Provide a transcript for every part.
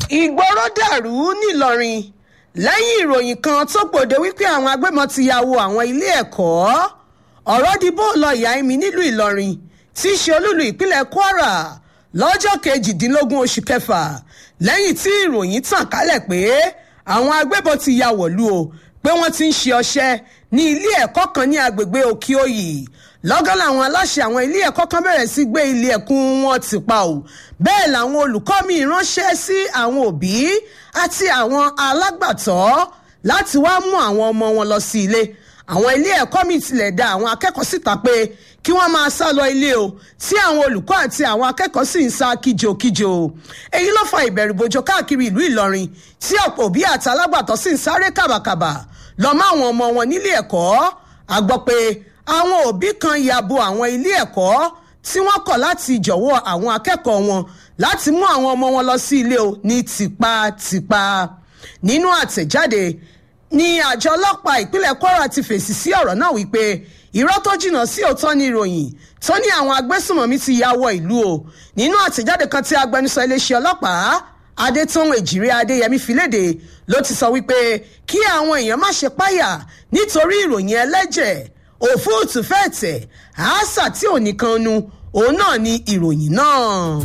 ìgboro dàrú nìlọrin lẹ́yìn ìròyìn kan tó gbòde wípé àwọn agbébọn ti ya wo àwọn ilé ẹ̀kọ́ ọ̀rọ̀ di bó lọ ìyá ẹ̀mí nílùú ìlọrin tí í ṣe olúlu ìpínlẹ̀ kwara lọ́jọ́ kejìdínlógún oṣù kẹfà lẹ́yìn tí ìròyìn tàn kálẹ̀ pé àwọn agbébọn ti ya wọ̀lú o pé wọ́n ti ń ṣe ọṣẹ́ ní ilé ẹ̀kọ́ kan ní agbègbè òkè òyì lọ́gán làwọn aláṣẹ àwọn ilé ẹ̀kọ́ kan bẹ̀rẹ̀ sí gbé ilé ẹ̀kún wọn ti pa ò bẹ́ẹ̀ làwọn olùkọ́ mi ránṣẹ́ sí àwọn òbí àti àwọn alágbàtọ́ láti wá mú àwọn ọmọ wọn lọ sí ilé àwọn ilé ẹ̀kọ́ mi tilẹ̀ dá àwọn akẹ́kọ̀ọ́ síta pé kí wọ́n máa sá lọ ilé o tí àwọn olùkọ́ àti àwọn akẹ́kọ̀ọ́ sì ń sá kíjokíjo èyí ló fa ìbẹ̀rùbojo káàkiri ìlú ìlọrin tí ọ̀pọ̀ òbí àti alágbàtọ́ sì ń sáré kàbàkàbà lọ mọ́ àwọn ọmọ wọn nílé ẹ̀kọ́ a gbọ́ pé àwọn òbí kan ya bo àwọn ilé ẹ̀kọ́ tí wọ́n kọ̀ láti jọ̀wọ́ àwọn akẹ́kọ̀ọ́ wọn láti mú àwọn ọmọ wọn lọ sí ilé o ní tipátipá nínú àtẹ̀jáde ní àjọ ọlọ́pàá ìpínlẹ̀ kwara ti fèsì sí ọ̀rọ̀ náà wípé irọ́ tó jìnnà sí òótọ́ ní ìròyìn tó ní àwọn agbésùnmọ̀mí ti ya wọ ìlú o nínú àtẹ̀jáde kan tí agbẹnusọ iléeṣẹ́ ọlọ́pàá adétọ́hún èjìrè adéyẹmí filéde ló ti sọ wípé kí àwọn èèyàn má ṣe páyà nítorí ìròyìn ẹlẹ́jẹ̀ òfúùtù fẹ́ẹ̀tẹ̀ àásà tí ò nìkan nu òun náà ni ìròyìn náà.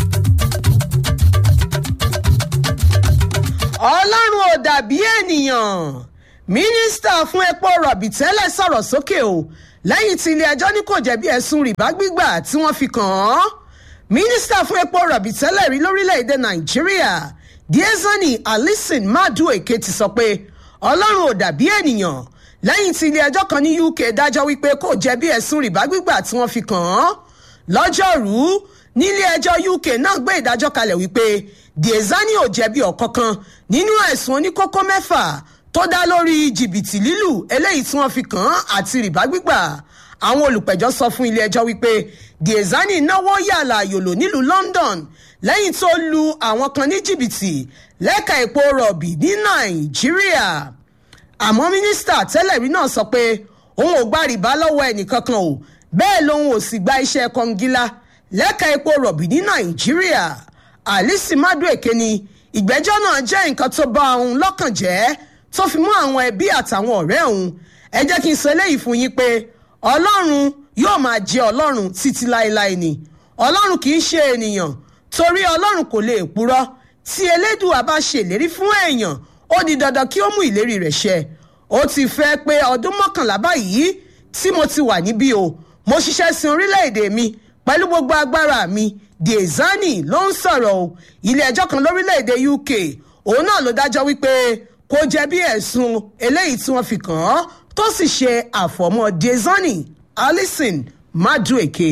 ọlọ́run ò dàbí ènìyàn mínísítà fún epo rọ̀bì tẹ́lẹ̀ sọ̀rọ̀ sókè o lẹ́yìn tí ilé-ẹjọ́ ní kò jẹ̀bi ẹ̀sùn rìbá gbígbà tí wọ́n fi kàn án mínísítà fún epo rọ̀bì tẹ́lẹ̀ rí lórílẹ̀‐èdè nàìjíríà diezani alison madueke ti sọ pé ọlọ́run ò dàbí ènìyàn lẹ́yìn tí ilé-ẹjọ́ kan ní uk dájọ́ wípé kò jẹ̀bi ẹ̀sùn rìbá gbígbà tí wọ́n fi kàn án lọ́jọ́rú nílé-ẹjọ́ uk náà gbé ìdájọ́ kalẹ̀ wípé diezani ò jẹ̀bi ọ̀kankan nínú ẹ̀sùn oníkókó mẹ́fà tó dá lórí jìbìtì lílù eléyìí tí wọ́n fi kàn án àti rìbá gbígbà àwọn olùpẹ̀jọ́ sọ fún ilé-ẹjọ́ wípé diezani náwó yàlà yòlò nílùú london lẹ́yìn tó lu àwọn kan ní jìbìtì lẹ́ka epo rọ̀bì ní nàìjíríà àmọ́ mínísítà tẹ́lẹ̀ rí náà sọ pé òun ò gba rìbá lọ́wọ́ ẹnìkankan o bẹ́ẹ̀ lòun ò sì gba iṣẹ́ kọngílá lẹ́ka epo rọ̀bì ní nàìjíríà alice madueke ni ìgbẹ́jọ́ náà jẹ́ nǹkan tó bá òun lọ́kàn jẹ́ tó fi mú àwọn ẹbí àtàwọn ọ̀rẹ́ òun ẹ jẹ́ kí n sọ eléyìí fún yín pé ọlọ́run yóò máa jẹ́ ọlọ́run títí láéláé ni ọlọ́run kì í ṣe ènìyàn torí ọlọ́run kò lè purọ́ tí elédùà bá ṣèlérí fún èèyàn ó di dandan kí ó mú ìlérí rẹ̀ ṣẹ ó ti fẹ́ pé ọdún mọ́kànlá báyìí tí mo ti wà níbí o mo ṣiṣẹ́ sin orílẹ̀-èdè mi pẹ̀lú gbogbo agbára mi diezani ló ń sọ̀rọ̀ o ilé ẹjọ́ kan lórílẹ̀-èdè uk òun náà ló dájọ́ wípé kò jẹ̀bi ẹ̀sùn eléyìí tí wọ́n fi kàn án tó sì ṣe àfọ̀mọ́ diezani alison madueke.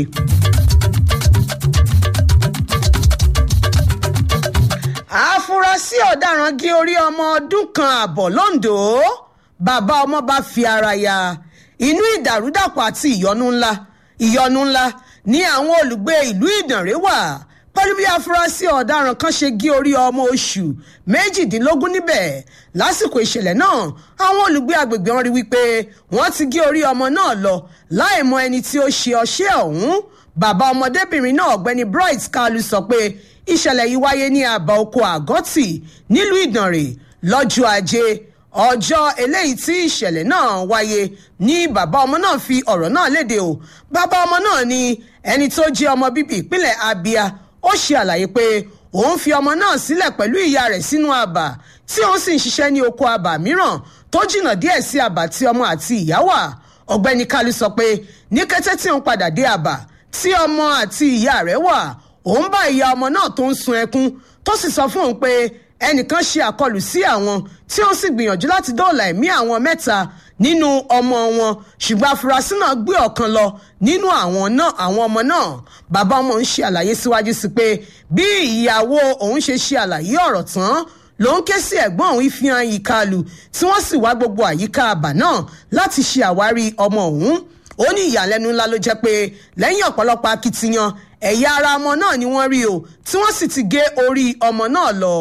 àfúrásì ọ̀daràn gé orí ọmọ ọdún kan ààbọ̀ londo bàbá ọmọ bá fi ara ya inú ìdàrúdàpọ̀ àti ìyọnu ńlá ìyọnu ńlá ní àwọn olùgbé ìlú ìdànrè wà pẹ̀lú bí afurasí ọ̀daràn kan ṣe gé orí ọmọ oṣù méjìdínlógún níbẹ̀ lásìkò ìṣẹ̀lẹ̀ náà àwọn olùgbé agbègbè wọn rí wípé wọ́n ti gé orí ọmọ náà lọ láì mọ ẹni tí ó ṣe ọṣẹ́ ọ̀hún bàbá ọmọdébìnrin náà ọ̀gbẹ́ni bright kalu sọ pé ìṣẹ̀lẹ̀ yìí wáyé ní àbá oko àgọ́tì nílùú ìdànrè lọ́jọ́ ajé ọjọ́ eléyìí tí ìṣẹ̀lẹ̀ náà wáyé ní bàbá ọmọ náà fi ọ̀rọ̀ náà léde o bàbá ọmọ náà ni ẹni tó jẹ́ ọmọ bíbí ìpínlẹ̀ abia ó ṣe àlàyé pé òun fi ọmọ náà sílẹ̀ pẹ̀lú ìyá rẹ̀ sínú àbà tí òun sì ń ṣiṣẹ́ ní oko àbà mìíràn tó jìnnà díẹ̀ sí àbà tí ọmọ àti ìyá wà ọ̀gbẹ́ni kalu sọ pé ní kété tí òun padà dé àbà tí ọmọ àti ìyá rẹ̀ wà òun bá ìyá ọmọ náà tó ń sun ẹkún tó sì sọ fún òun pé ẹnìkan ṣe àkọlù sí àwọn tí ó sì gbìyànjú láti dóòlà ẹ̀mí àwọn mẹ́ta nínú ọmọ wọn ṣùgbọ́n afurasí náà gbé ọ̀kan lọ nínú àwọn náà àwọn ọmọ náà bàbá ọmọ ń ṣe àlàyé síwájú sí pé bí ìyàwó òun ṣe ṣe àlàyé ọ̀rọ̀ tán ló ń ké sí ẹ̀gbọ́n òun ìfihàn ìkàlù tí wọ́n sì wá gbogbo àyíká àbà náà láti ṣe àwárí ọmọ òun ó ní ìyàlẹ́nu ńlá ló jẹ́ pé lẹ́yìn ọ̀pọ̀lọpọ̀ akitiyan ẹ̀yà ara ọmọ náà ni wọ́n rí o tí wọ́n sì ti gé orí ọmọ náà lọ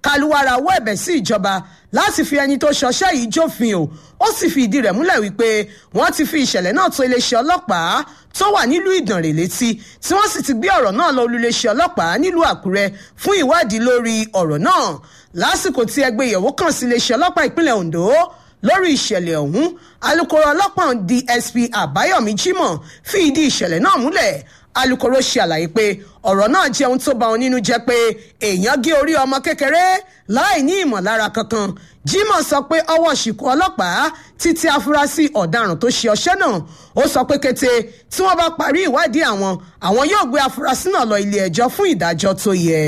kálúwàrà wọ ẹ̀bẹ̀ sí ìjọba láti fi ẹni tó ṣọṣẹ́ yìí jófin o ó sì fi ìdí rẹ̀ múlẹ̀ wípé wọ́n ti fi ìṣẹ̀lẹ̀ náà tó iléeṣẹ́ ọlọ́pàá tó wà nílùú ìdànrè létí tí wọ́n sì ti gbé ọ̀rọ̀ náà lọ olùléeṣẹ́ ọlọ́pàá nílùú àkúrẹ́ fún ìwádìí lórí ọ̀rọ̀ náà lásìkò tí ẹgbẹ́ ìyẹ̀wò kàn sí iléeṣẹ́ ọlọ́pàá ìpínlẹ̀ ondo lórí ìṣẹ̀lẹ̀ ọ̀hún alūkkóró ọlọ́pàá dsp àbáyọ̀mí jimoh fi ìdí ìṣẹ̀lẹ̀ náà múlẹ̀ alūkkóró ṣe àlàyé pé ọ̀rọ̀ náà jẹ́ ohun tó bà wọn nínú jẹ́ pé èèyàn gé orí ọmọ kékeré láì ní ìmọ̀lára kankan jimoh sọ pé ọwọ́ ṣìkú ọlọ́pàá títí afurasí ọ̀daràn tó ṣe ọṣẹ́ náà ó sọ pé kété tí wọ́n bá parí ìwádìí àwọn àwọn yóò gbé afurasí náà lọ ilé ẹjọ́ fún ìdájọ́ tó yẹ.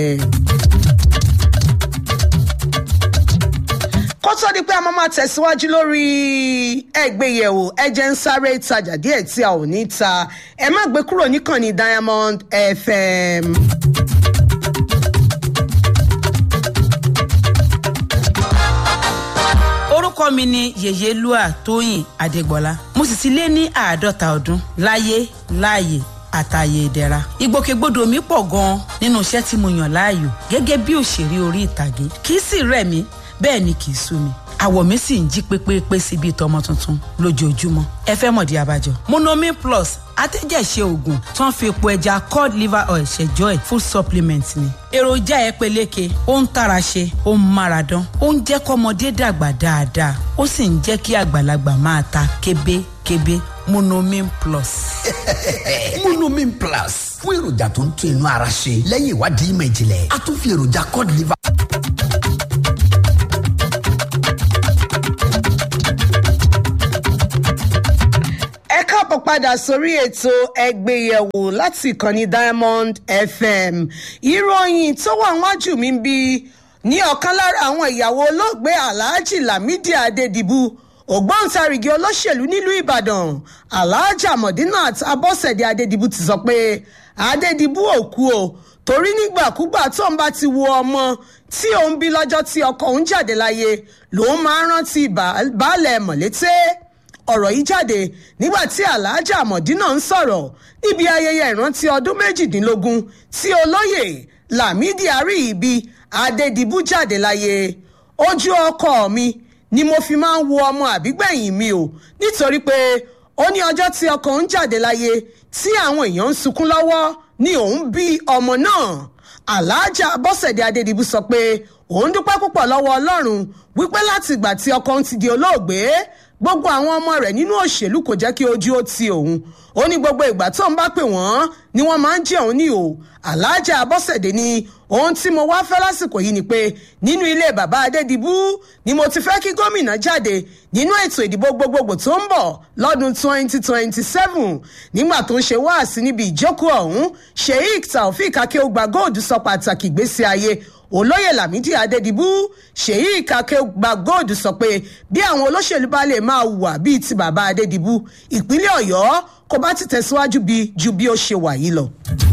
kó tó di pé a máa máa tẹ̀síwájú lórí ẹgbẹ́yẹ̀wò ẹjẹ́ ń sáré ìtajà díẹ̀ tí a ò ní ta ẹ má gbé kúrò níkànnì diamond fm. orúkọ mi ni yèyélúà tóyìn adégbọlá mo sì ti lé ní àádọ́ta ọdún láyé láàyè àtàyè ìdẹ̀ra ìgbòkègbodò mi pọ̀ gan-an nínú iṣẹ́ tí mo yàn láàyò gẹ́gẹ́ bí òṣèré orí ìtàgé kì í sì rẹ̀ mí bẹ́ẹ̀ ni kì í sú mi àwọ̀ mi sì ń jí pépépé sí bíi tọmọ tuntun lójoojúmọ́ ẹ fẹ́ mọ̀dí abájọ. monomin plus atẹ́jẹ̀ṣe oògùn tó ń fi epo ẹja cod liver oil ṣẹjọ́ ẹ̀ food supplement ni. èròjà ẹ peléke ó ń tara ṣe ó ń mára dán ó ń jẹ́ kọ́mọdé dàgbà dáadáa ó sì ń jẹ́ kí àgbàlagbà máa ta kébékébé monomin plus. monomin plus fún èròjà tó ń tún inú ara ṣe lẹ́yìn ìwádìí ìmọ̀ ìjìnlẹ̀ a tún fi èròjà cod liver. ẹ káàbọ̀ padà sórí ètò ẹgbẹ́yẹ̀wò láti ìkànnì diamond fm ìròyìn tó wà wájú mi ń bí ní ọ̀kan lára àwọn ìyàwó olóògbé alhaji lamidi adedibu ògbóǹtarìgì olóṣèlú nílùú ìbàdàn alhaja modinat abọ́sẹ̀dé adedibu ti sọ pé adedibu ò kú o torí nígbàkúgbà tó ń bá ti wo ọmọ tí òun bí lọ́jọ́ tí ọkọ òun jáde láyé lòun máa ń rántí baálẹ̀ mọ̀lété ọ̀rọ̀ yìí jáde nígbà tí alhaja mọ̀dínà ń sọ̀rọ̀ níbi ayẹyẹ ìrántí ọdún méjìdínlógún tí olóyè lamidi àríyìbí adédìbú jáde láyé ojú ọkọ mi ni mo fi máa ń wo ọmọ àbígbẹ̀yìn mi o nítorí pé ó ní ọjọ́ tí ọkọ ń jáde láyé tí àwọn èèyàn ń sunkún lọ́wọ́ ni òun bí ọmọ náà alhaja bọ́sẹ̀dé adédìbú sọ pé òun dúpẹ́ púpọ̀ lọ́wọ́ ọlọ́run wípé láti ìgbà tí ọkọ ń ti di olóògbé gbogbo àwọn ọmọ rẹ̀ nínú òṣèlú kò jẹ́ kí ojú ó ti òun ó ní gbogbo ìgbà tó ń bá pè wọ́n ni wọ́n máa ń jẹ́ òun ní o aláàjà abọ́sẹ̀dé ni ohun tí mo wá fẹ́ lásìkò yìí ni pé nínú ilé bàbá adédìbú ni mo ti fẹ́ kí gómìnà jáde nínú ètò ìdìbò gbogbogbò tó ń bọ̀ lọ́dún 2027 nígbà tó ń ṣe wáàsí níbi ìjókòó ọ̀hún sheik taofik akéwògbà gold sọ pàtàkì ìgbésí ayé olóyè lámìdí adédìbú ṣèyí ìkàkẹ́gbà gold sọ pé bí àwọn olóṣèlú bá lè máa hùwà bíi ti bàbá adédìbú ìpínlẹ̀ ọ̀yọ́ kò bá ti tẹ̀síwájú bí ju bí ó ṣe wà yìí lọ.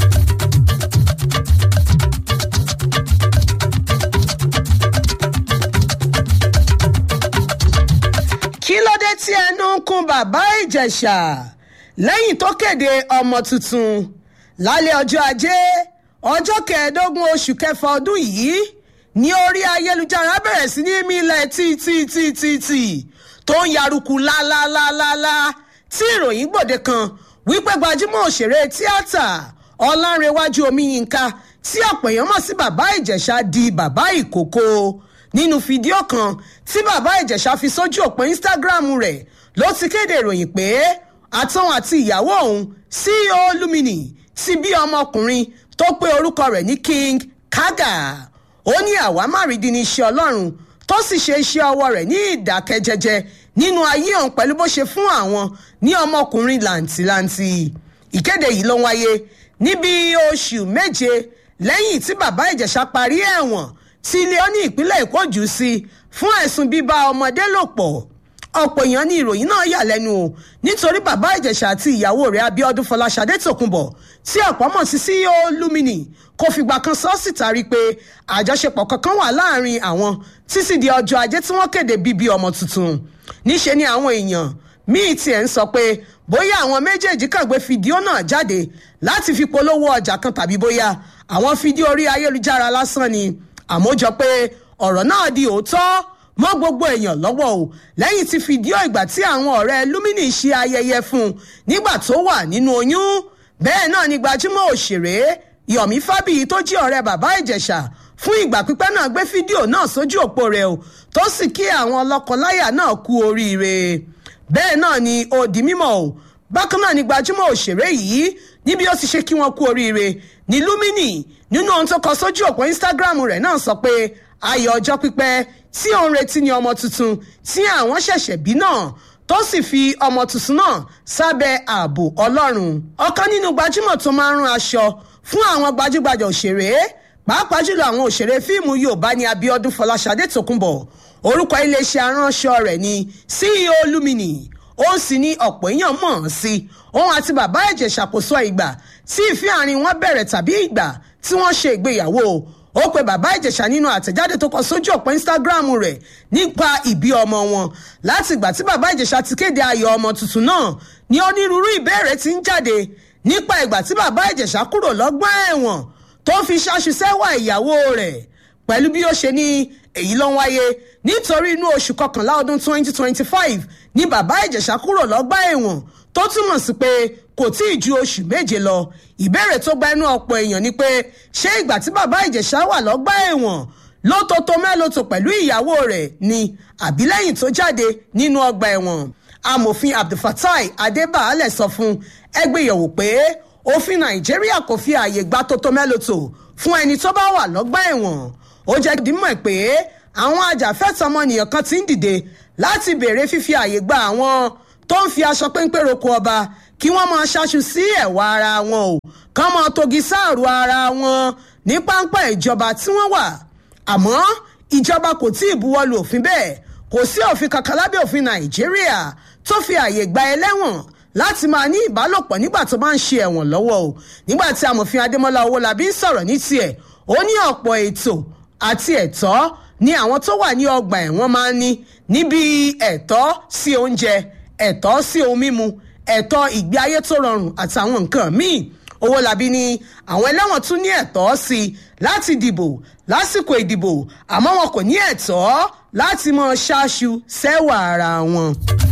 kí ló dé tí ẹnu ń kún bàbá ìjẹ̀ṣà lẹ́yìn tó kéde ọmọ tuntun lálẹ́ ọjọ́ ajé ọjọ́ kẹẹ̀ẹ́dógún oṣù kẹfà ọdún yìí ní orí ayélujára bẹ̀rẹ̀ sí ní mílẹ̀ títítítítì tó ń yaruku lálálálálá tí ìròyìn gbòde kan wípé gbajúmọ̀ òṣèré tíátà ọlárẹ̀wájú omiyinka tí ọ̀pọ̀ èèyàn mọ̀ sí bàbá ìjẹ̀ṣà di bàbá ìkókó nínú fídíò kan tí bàbá ìjẹ̀ṣà fi sójú òpó instagram rẹ̀ ló ti kéde ìròyìn pé àtọ́wọn àti ìyàwó òun ceo lumini ti bí ọmọkùnrin tó pé orúkọ rẹ̀ ní king kaga ó ní àwámárìdí ní iṣẹ́ ọlọ́run tó sì ṣe iṣẹ́ ọwọ́ rẹ̀ ní ìdákẹ́jẹ́jẹ́ nínú ayé òun pẹ̀lú bó ṣe fún àwọn ní ọmọkùnrin làǹtìlanti ìkéde yìí ló ń wáyé níbi oṣù méje lẹ́yìn tí bàbá ìjẹ̀ṣà parí ẹ̀wọ̀n tí ilé ó ní ìpínlẹ̀ èkó jù sí fún ẹ̀sùn bíbá ọmọdé lò pọ̀ ọ̀pọ̀ èèyàn ní ìròyìn náà yà lẹ́nu o nítorí bàbá ìjẹ̀ṣà àti ìyàwó rẹ̀ abiodun fọláṣadé tòkunbọ̀ tí ọ̀pọ̀ mọ̀ sí ceo lumini kò fìgbà kan sọ síta rí pé àjọṣepọ̀ kankan wà láàrin àwọn títí di ọjọ́ ajé tí wọ́n kéde bíbí ọmọ tuntun níṣe ni àwọn èèyàn míì tiẹ̀ ń sọ pé bóyá àwọn méjèèjì kàn gbé fídíò náà jáde láti fi polówó ọjà kan tàbí bóyá àwọn fídíò orí ayélujára lásán ni àmọ́ jọ pé ọ̀rọ̀ náà di òótọ́ mọ́ gbogbo èèyàn lọ́wọ́ o lẹ́yìn tí fídíò ìgbà tí àwọn ọ̀rẹ́ lumini ṣe ayẹyẹ fún un nígbà tó wà nínú oyún bẹ́ẹ̀ náà ni gbajúmọ̀ òṣèré yomi fábíyì tó jí ọ̀rẹ́ bàbá ìjẹ̀ṣà fún ìgbà pípẹ́ náà gbé fídíò náà sójú òpó rẹ̀ o tó sì kí àwọn lọ́kọláya náà kú oríire bẹ́ẹ̀ náà ni ó di mímọ̀ o bákan náà ni gbajúmọ̀ òṣèré yìí níbi ó ti ṣe kí wọ́n kú oríire ní lumini nínú ohun tó kọ sójú òpó instagram rẹ̀ náà sọ pé ayọ̀ ọjọ́ pípẹ́ tí òun retí ni ọmọ tuntun tí àwọn ṣẹ̀ṣẹ̀ bí náà tó sì fi ọmọ tuntun náà sábẹ́ ààbò ọlọ́run ọ̀kan nínú gbajúmọ̀ tó máa ń rán aṣọ fún àwọn gbajúgbajà òṣèré pàápàá jùlọ àwọn òṣèré fíìmù yorùbá ní abiodun fọláṣadé tòkunbọ̀ orúkọ iléeṣẹ́ aránṣọ rẹ̀ ní ceo lumini ó sì ní ọ̀pọ̀ èèyàn mọ̀ ọ́n sí òun àti bàbá ẹ̀jẹ̀ ṣàkóso ìgbà tí ìfẹ́ àárín wọn bẹ̀rẹ̀ tàbí ìgbà tí wọ́n ṣe ìgbéyàwó ó pe bàbá ìjẹ̀ṣà nínú àtẹ̀jáde tó kọ sójú ọ̀pọ̀ instagram rẹ̀ nípa ìbí ọmọ wọn láti ìgbà tí bàbá ìjẹ̀ṣà ti kéde ayọ̀ ọmọ tuntun náà ní onírúurú ìbéèrè ti ń jáde nípa ìgbà tí bàbá ìjẹ̀ṣà kúrò lọ́gbọ́n ẹ̀wọ̀n tó fi ṣáṣu sẹ́wà ìyàwó rẹ̀ pẹ̀lú bí ó ṣe ní èyí ló ń wáyé nítorí inú oṣù kọkànlá ọdún 2025 ní bàbá ìjẹ̀ṣà kúrò lọ́gbà ẹ̀wọ̀n tó túmọ̀ sí pé kò tí ì ju oṣù méje lọ ìbéèrè tó gba inú ọ̀pọ̀ èèyàn ni pé ṣé ìgbà tí bàbá ìjẹ̀ṣà wà lọ́gbà ẹ̀wọ̀n ló tó tó mẹ́lòtò pẹ̀lú ìyàwó rẹ̀ ni àbí lẹ́yìn tó jáde nínú ọgbà ẹ̀wọ̀n amòfin abdulfatai adébàálẹ̀ sọ fún ẹgbẹ́yẹ̀wò pé òfin nàìjíríà kò fi ààyè gba tó tó mẹ́lòtò fún ẹni tó bá wà lọ́gbà ẹ̀wọ̀n ó jẹ́ dímọ̀ pé àwọn ajàfẹ́tọ̀ ọmọnìyàn kan ti ń dìde láti béèrè fífi ààyè gba àwọn tó ń fi aṣọ péńpé roko ọba kí wọ́n máa ṣaṣu sí ẹ̀wà ara wọn o kán máa togi sáàrù ara wọn ní páńpá ìjọba tí wọ́n wà àmọ́ ìjọba kò tí ì buwọ́lu òfin bẹ́ẹ̀ kò sí òfin kankan lábẹ́ òfin nàìjíríà tó fi ààyè gba ẹlẹ́wọ̀n láti máa ní ìbálòpọ̀ nígbà tó bá ń ṣe ẹ̀wọ̀n lọ́wọ́ o nígbà tí amòfin adémọlá owólabí ń sọ̀rọ̀ ní tiẹ̀ ó ní ọ̀pọ̀ ètò àti ẹ̀tọ́ ni àwọn tó wà ní ọgbà ẹ̀wọ̀n máa ń ní níbi ẹ̀tọ́ sí oúnjẹ ẹ̀tọ́ sí ohun mímu ẹ̀tọ́ ìgbé ayé tó rọrùn àtàwọn nǹkan míì owólabí ní àwọn ẹlẹ́wọ̀n tún ní ẹ̀tọ́ sí i láti dìbò lásìkò ìdìbò àmọ́ wọn kò ní ẹ̀tọ́ láti mọ ṣáṣu sẹ́wà ara wọn.